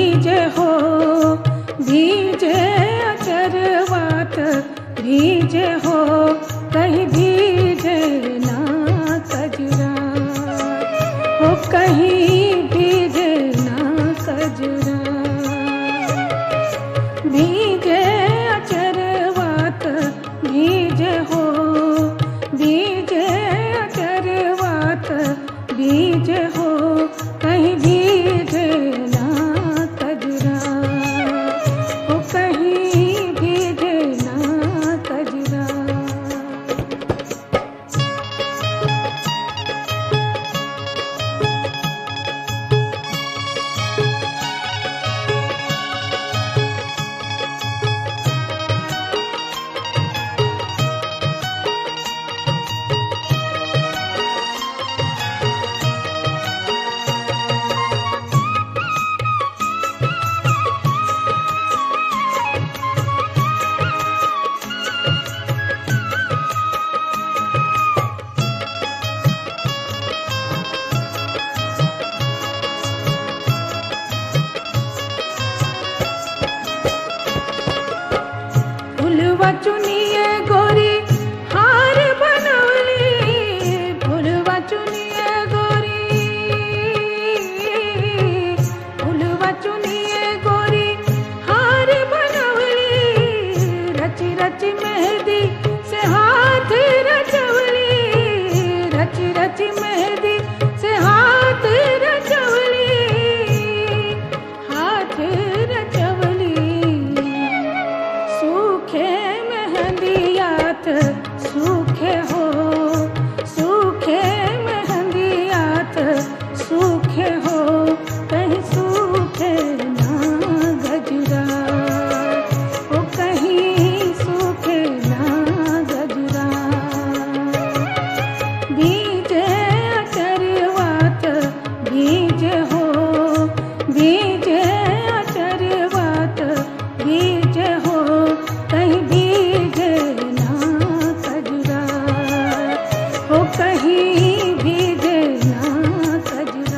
भीजे हो भीजे अचरवात भीजे हो कहीं भीजे ना कजरा हो कहीं भीजे ना कजरा भीजे अचरवात भीजे हो भीजे अचरवात भीजे हो कहीं भीजे ना कजरा हो कहीं भीजे ना कजरा फुलवा चुनिए गोरी हार बनवली फुलवा चुनिए गोरी फुलवा चुनिए गोरी हार बनवली रची रची मेहंदी से हाथ रचवली रची रची मेहंदी से हाथ रचवली हाथ रचवली सूखे मेहंदियात सूखे हो सूखे मेहंदियात सूखे हो कहीं सूखे ना गजरा ओ कहीं सूखे ना गजरा बीजे अचरवात बीजे हो बीजे अचरवात बीजे हो कहीं बीजे ना कजरा हो कहीं बीजे ना कजरा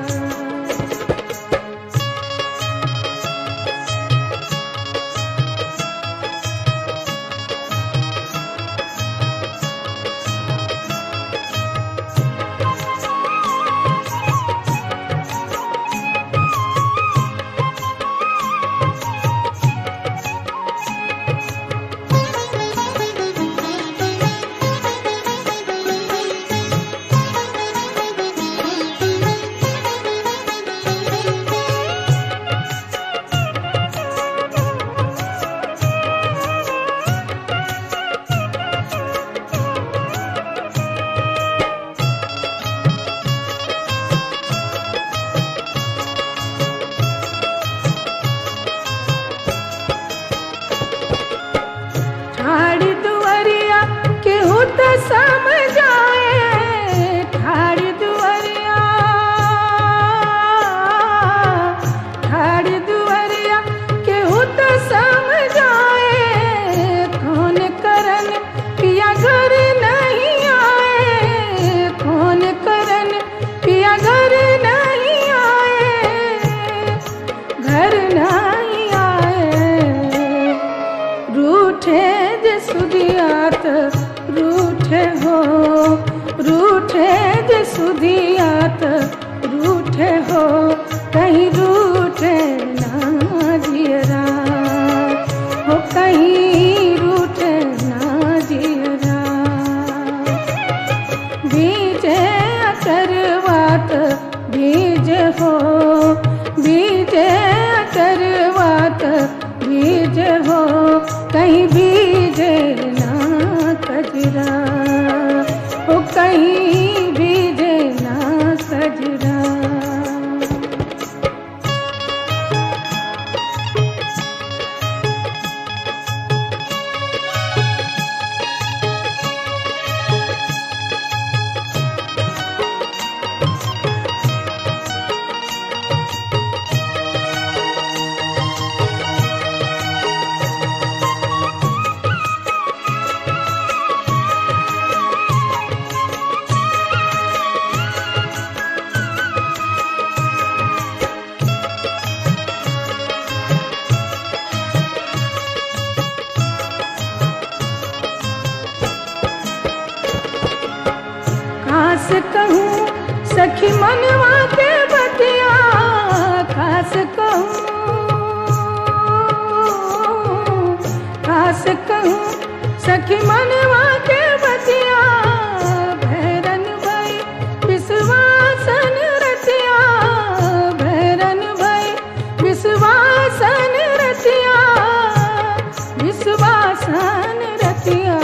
ठाड़ दुआरिया केहू त समझाए ठाड़ दुआरिया ठाड़ दुआरिया केहू त समझाए कौन करन पिया घर नहीं आए कौन करन पिया घर नहीं आए घर नहीं आए रूठे जे सुदियात रूठे हो रूठे जे सुदियात रूठे हो कहीं रूठे ना जियरा हो कहीं रूठे ना जियरा बीजे अचरवात बीज हो बीजे अचरवात बीज हो कहीं बीजे ना कजरा हो कहीं बीजे ना कजरा सखी मनवा के बतिया खास कहूँ खास कहूँ सखी मनवा के बतिया भैरन भई विश्वासन रतिया भैरन भई विश्वासन रतिया विश्वासन रतिया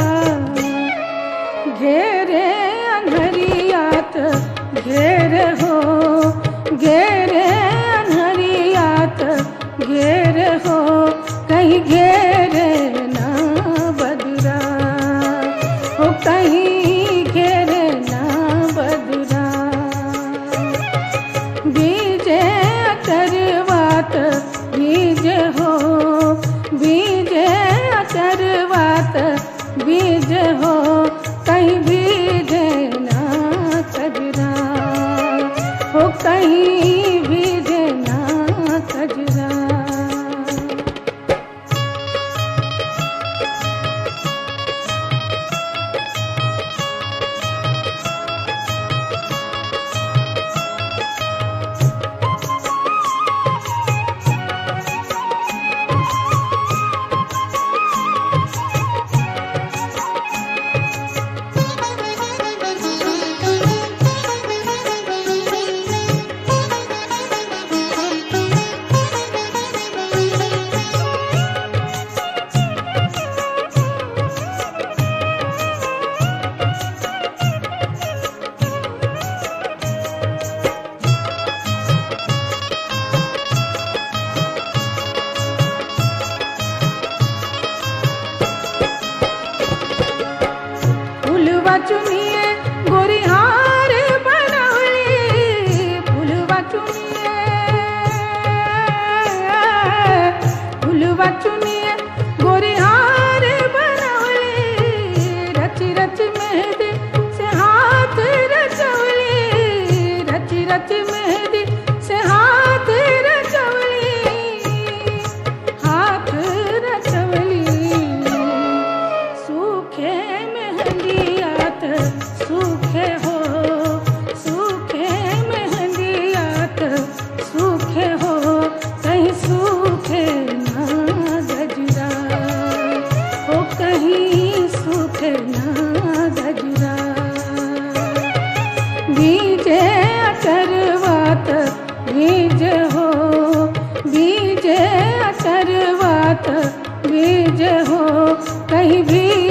घेरे अनहरियात घेर हो घेरे अनहरियात घेर हो कहीं घेरे ना बदरा हो कहीं घेरे ना बदरा बीजे अचरवात बीज हो बीजे अचरवात बीज हो कहीं बीजे ना कजरा हो कहीं बीजे ना कजरा फुलवा चुनिए गोरिहार बनवली फुलवा चुनिए फुलवा चुनिए गोरिहार बनवली रची रची मेहंदी से हाथ रचवली रची रची मेहंदी से हाथ रचवली हाथ रचवली सूखे मेहंदियात सूखे हो सूखे मेहंदियात सूखे हो कहीं सूखे ना गजरा हो कहीं सूखे ना गजरा बीजे अचरवात बीज हो बीजे अचरवात बीज हो कहीं भी